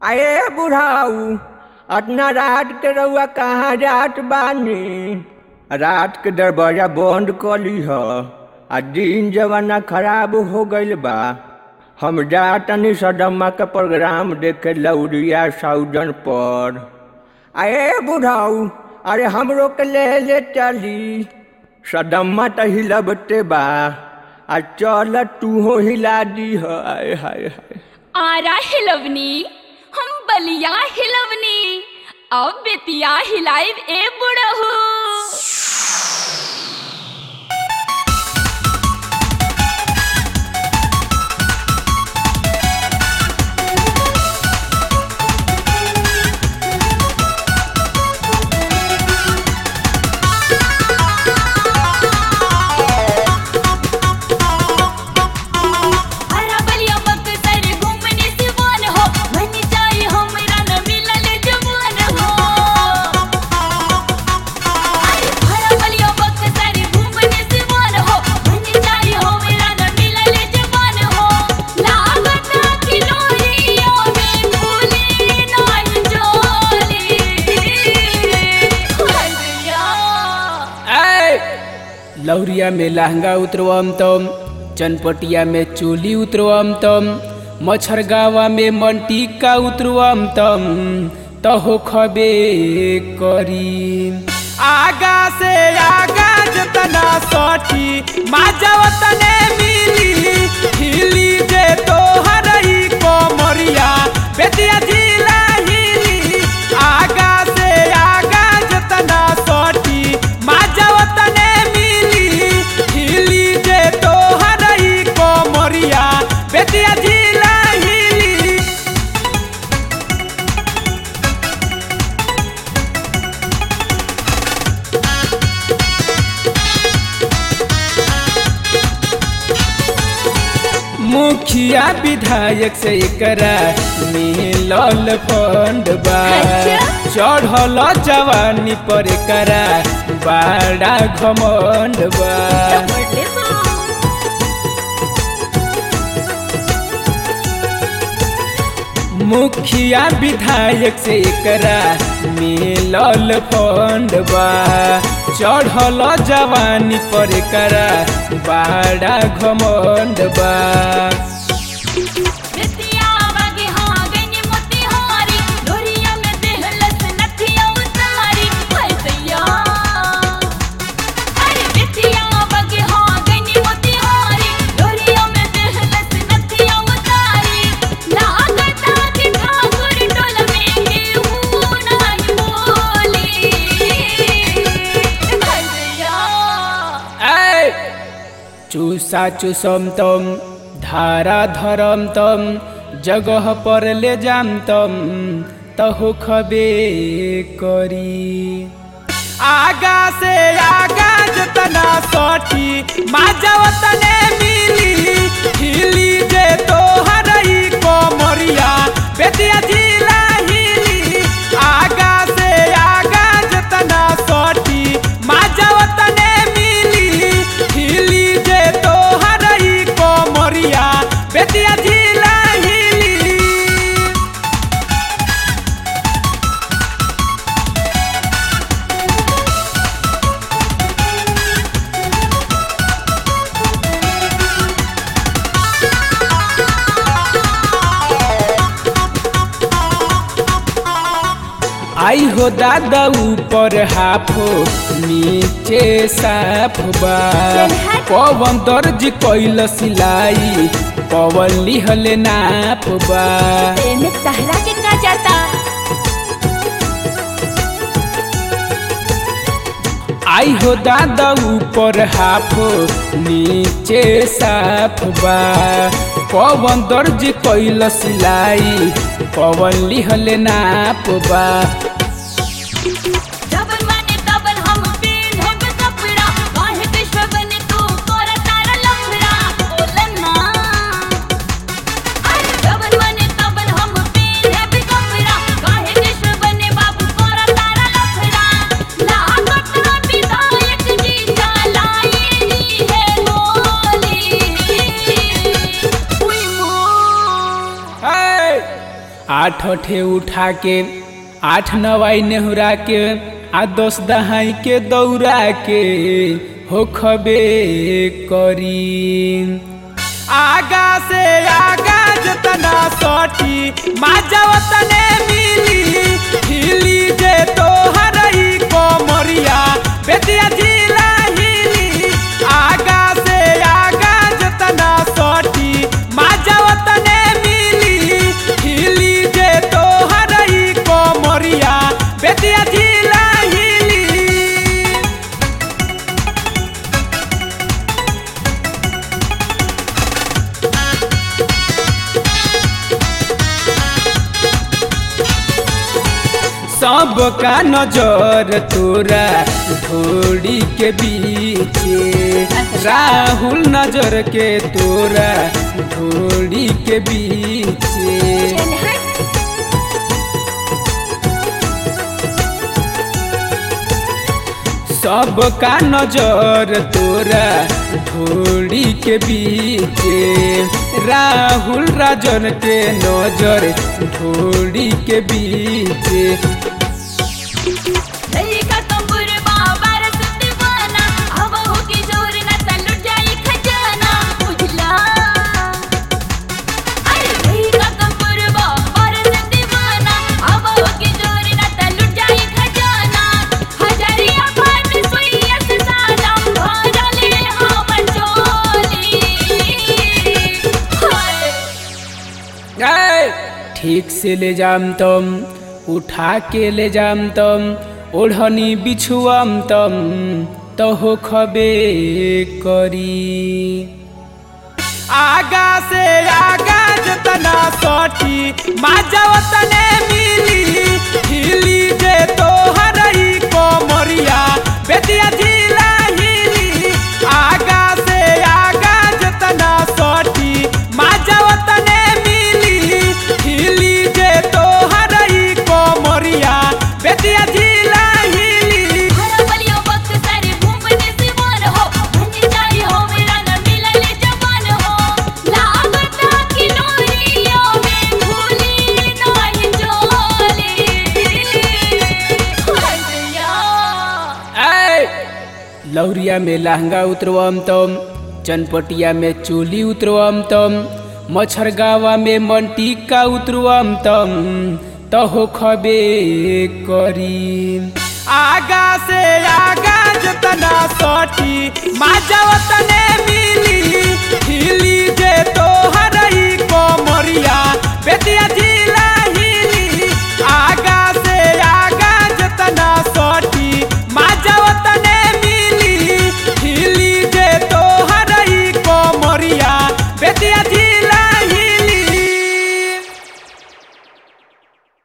अरे बुढ़ाऊ अतना रात के रउआ कहाँ जात बानी रात के दरवाजा बंद कर लीह आ दिन जमाना खराब हो गईल बा हम जातनी सदम्मा के प्रोग्राम देखे लौरिया साउजन पर अरे बुढ़ाऊ अरे हमरो के ले ले चली सदम्मा त हिलबते बा आ चल तूहो हिला दी हाय हाय हाय आरा हिलवनी हम बलिया हिलवनी अब बेतिया हिलाइब ए बुढ़हू हरा बलिया बक्सर घूमने सिवान हो मन जाए हमरा न मिलल जवान हो अरे हरा बलिया बक्सर घूमने सिवान हो मन जाए हमरा न मिलल जवान हो लागत कि लोरिया में भूले नाई जोली हरिया ऐ लौरिया में लहंगा उतरवम तम चनपटिया में चोली उतरवम तम मच्छरगावा में मंटिका उतरवम तम तहो खबे करी आगा से आगा जतना सठी माजव तने मिली हिली जे तोहर ई कोमरिया बेतिया जिला हिली आगा से आगा जतना सठी माजव तने मिली हिली जे तोहर ई कोमरिया बेतिया जिला हिली मुखिया विधायक से एकरा मिलल फंड बा अच्छा। चढ़ल जवानी पर एकरा बड़ा घमंड बा बड़े बा मुखिया विधायक से एकरा मिलल फंड बा चढ़ल जवानी पर एकरा बड़ा घमंड बा बेतिया बागे हाँ गनी मोतिहारी डोरिया में देहलस नथिया उतारी हाय दैया अरे बेतिया बागे हाँ गनी मोतिहारी डोरिया में देहलस नथिया उतारी लागता कि ठाकुर टोल में केहू नहीं बोली हाय दैया ऐ चूसा चूसम तम धारा धरम तम जगह पर ले जाम तम तहो खबे करी आगा से आगा जतना सठी माजव तने मिली हिली जे तोहर ई कोमरिया बेतिया जिला हिली आगा से आगा जतना सठी माजव तने मिली हिली जे तोहर ई कोमरिया बेतिया जिला हिली आई हो दादा ऊपर हाफो नीचे साफ बा पवन दर्ज कैल सिलाई पवन लिहल नाप बा एमे तहरा के का जाता आई हो दादा ऊपर हाफो नीचे साफ बा पवन दर्ज कैल सिलाई पवन लिहल नाप बा जबन माने तबन हम पेन्हब कपड़ा काहे विश्व बने तू तोरा तारा लफड़ा बोलन ना अरे जबन माने तबन हम पेन्हब कपड़ा काहे विश्व बने बाबू तोरा तारा लफड़ा लागत ना विधायक जी चलाई दी है गोली उई मो आठ आठ ठे उठा के आठ नवाई नेहुरा के आ दस दहाई के दौड़ा के हो खबे करी आगा से आगा जतना सटी माजा तने मिली हिली जे तो हरई कोमरिया बेतिया जिला हिली आगा से आगा जतना सटी माजा तने मिली हिली जे तो हरई कोमरिया बेतिया जिला हिली सबका नजर तोरा घोड़ी के बीचे राहुल नजर के तोरा घोड़ी के बीचे सबका नजर तोरा घोड़ी के बीचे राहुल राजन के नजर घोड़ी के बीचे लइका कंबुर बाबर सुत बना अब हो के जोर न तलुट जाई खजाना बुझला अरे लइका कंबुर बाबर सुत बना अब हो के जोर न तलुट जाई खजाना हजरिया फाट सुइया से सादा भरले हम चोली हाय ए, ठीक से ले जाम तम उठा के ले जाम तम ओढ़नी बिछुआम तम तो हो खबे करी आगा से आगा जतना सटी माजा तने मिली हिली जे तो हरई कोमरिया बेतिया जिला हिली आगा से आगा जतना सटी माजा तने मिली हिली जे तो हरई कोमरिया बेतिया जिला हिली हरबलियो वक्त सारे घूमने से मन हो भंजी जाई हो मेरा न मिलले जवान हो लागता कि नोरियो में भूली नहीं चोली हरिया ऐ लौरिया में लहंगा उतरवम तम चनपटिया में चोली उतरवम तम मच्छरगावा में मंटिका उतरवम तम तहो खबे करी आगा से आगा जतना सटी माजा तने मिली हिली जे तो हरई कोमरिया बेतिया